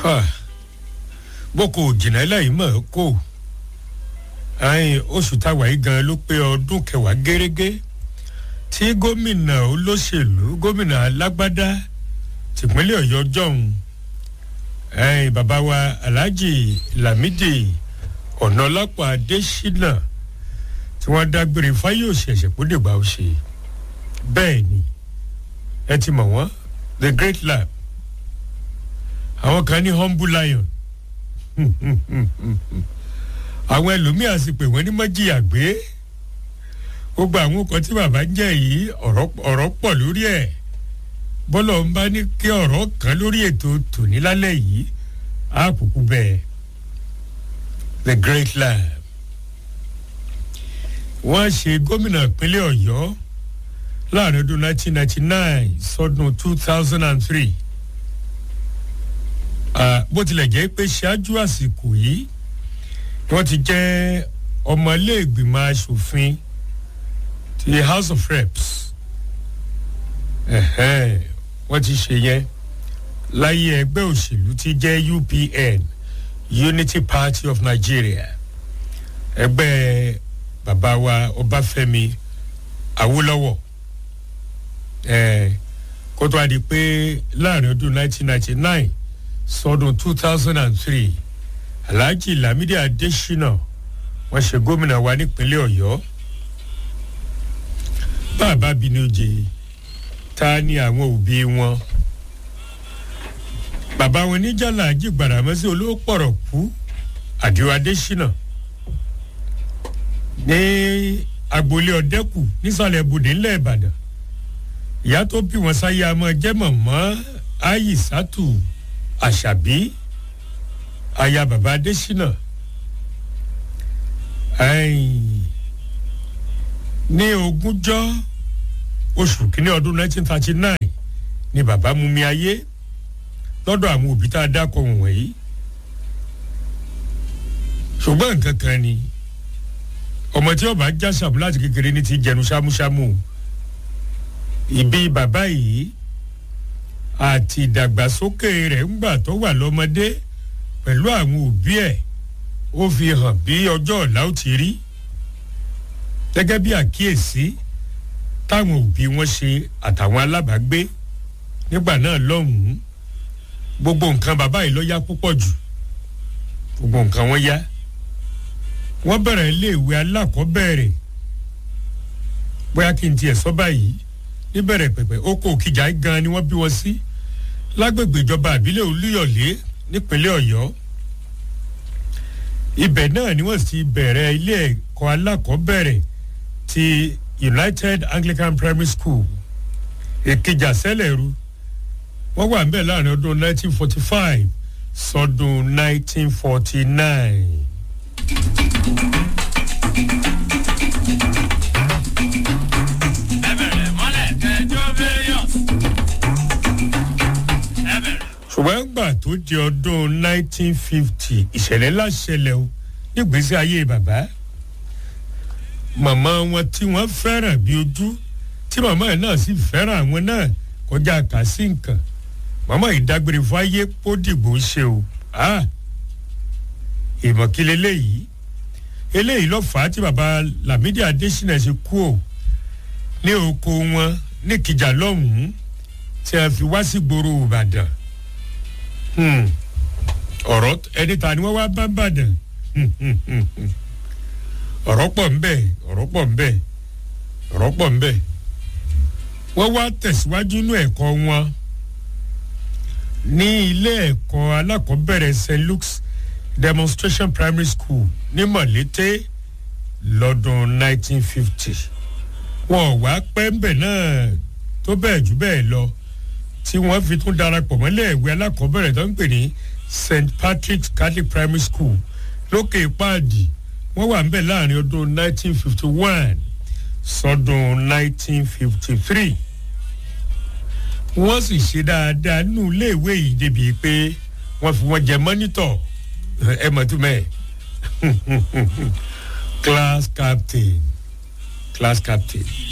boko jìnnà láì mọ̀ kó àyìn oṣù táwa yìí gan ló pé ọdún kẹwàá gẹ́gẹ́ tí gómìnà olóṣèlú gómìnà alágbádá tìpínlẹ̀ ọ̀yọ́ jọ̀hún ẹ̀yìn bàbá wa alhaji lamidi ọ̀nàlápọ̀ adésínà tí wọ́n dágbére fáyọ̀sì ẹ̀sẹ̀ kó dìgbà ó ṣe bẹ́ẹ̀ ni ẹ ti mọ̀ wọ́n the great lab àwọn kan ní humble lion àwọn ẹlòmíà sì pè wọ́n ní mọ́jìyà gbé gbogbo àwọn ọkọ̀ tí bàbá ń jẹ́ yìí ọ̀rọ̀ pọ̀ lórí ẹ̀ bọ́lọ̀ ń bá ní kí ọ̀rọ̀ kan lórí ètò tòní lálẹ́ yìí á kúkú bẹ́ẹ̀ the great lab wọ́n ṣe gómìnà ìpínlẹ̀ ọ̀yọ́ láàrin ọdún 1999 sọdún 2003 bó tilẹ̀ jẹ́ pé ṣáájú àsìkò yìí wọ́n ti jẹ́ ọmọléègbìmọ̀ asòfin ti house of reps wọ́n ti ṣe yẹn láyé ẹgbẹ́ òṣèlú ti jẹ́ upn unity party of nigeria ẹgbẹ́ bàbá wa ọbáfẹ́mi awólọ́wọ̀ kó tó a di pé láàrin ọdún 1999 sọdún 2003 alhaji lamidi adesina wọn ṣe gómìnà wa nípínlẹ̀ ọ̀yọ́ bàbá bínújẹ ta ni àwọn òbí wọn bàbá wọn níjàlá àjìgbàràmọ́sí olówó pọ̀rọ̀ kú àdìo adesina ní agboolé ọ̀dẹ́kù nísàlẹ̀ ibùdó ńlẹ̀ ìbàdàn ìyá tó bí wọn sáyé àmọ́ jẹ́ mọ̀mọ́ ayisatu àṣàbí aya baba adesina ní ogúnjọ́ oṣù kínní ọdún 1939 ni baba mú mi ayé lọ́dọ̀ àwọn òbí tá a dákọ̀ wọ̀nyí ṣùgbọ́n nǹkan kan ni ọmọ tí ọba já sàmú láti kékeré ní ti jẹnu ṣámúṣámú ìbí bàbá yìí àti ìdàgbàsókè rẹ̀ ńgbà tó wà lọ́mọdé pẹ̀lú àwọn òbí ẹ̀ ó fi hàn bí ọjọ́ ọ̀la ó ti rí gẹ́gẹ́ bí àkíyèsí táwọn òbí wọn ṣe àtàwọn alábàágbé nígbà náà lọ́hùn-ún gbogbo nǹkan bàbá yìí ló yá púpọ̀ jù gbogbo nǹkan wọn yá wọ́n bẹ̀rẹ̀ iléèwé alákọ̀ọ́bẹ̀rẹ̀ bóyá kí n tiẹ̀ sọ báyìí níbẹ̀rẹ̀ pẹ̀pẹ̀ oko òkìjà gan ni wọ́n bí wọn sí lágbègbè ìjọba àbílẹ̀ olúyọ̀lé nípínlẹ̀ ọ̀yọ́ ibẹ̀ náà ni wọ́n sì bẹ̀rẹ̀ ilé ẹ̀kọ́ alákọ̀ọ́bẹ̀rẹ̀ ti united anglican primary school èkejì àṣẹlẹ̀rú wọ́n wà níbẹ̀ láàrin ọdún 1945 sọdún 1949. ṣùgbọ́n gbà tó di ọdún 1950 ìṣẹ̀lẹ̀ láṣẹlẹ̀ o nígbèsí ayé bàbá màmá wọn tí wọ́n fẹ́ràn bí ojú tí màmá yẹn náà sì fẹ́ràn àwọn náà kọjá kàsí nǹkan màmá yìí dágbére fún ayé kó dìgbò ṣe o ìmọ̀kílẹ̀ eléyìí eléyìí ló fà á tí bàbá lamidi adesina ṣe kú o ní oko wọn ní kìjà lọ́hùn-ún tí a fi wá sí gbòòrò ìbàdàn ọ̀rọ̀ ẹni ta ni wọ́n wá bá bàdàn ọ̀rọ̀ pọ̀ ń bẹ̀ ọ̀rọ̀ pọ̀ ń bẹ̀ ọ̀rọ̀ pọ̀ ń bẹ̀ wọ́n wá tẹ̀síwájú inú ẹ̀kọ́ wọn ní ilé ẹ̀kọ́ alákọ̀ọ́bẹ̀rẹ̀ st luke's demonstration primary school ní mọ̀lété lọ́dún 1950 wọn ò wá pẹ́ ń bẹ̀ náà tó bẹ́ẹ̀ jù bẹ́ẹ̀ lọ tí wọ́n fi tún darapọ̀ mọ́lẹ̀ ìwé alákọ̀ọ́bẹ̀rẹ̀ tó ń pè ní st patrick's catholic primary school lókè páàdì wọ́n wà ń bẹ̀ láàrin ọdún 1951 sọdún 1953 wọ́n sì ṣe dáadáa nínú iléèwé yìí débi pé wọ́n fi wọ́n jẹ mọ́nítọ̀ ẹ mọ̀ tó mẹ́ẹ̀ class captain class captain.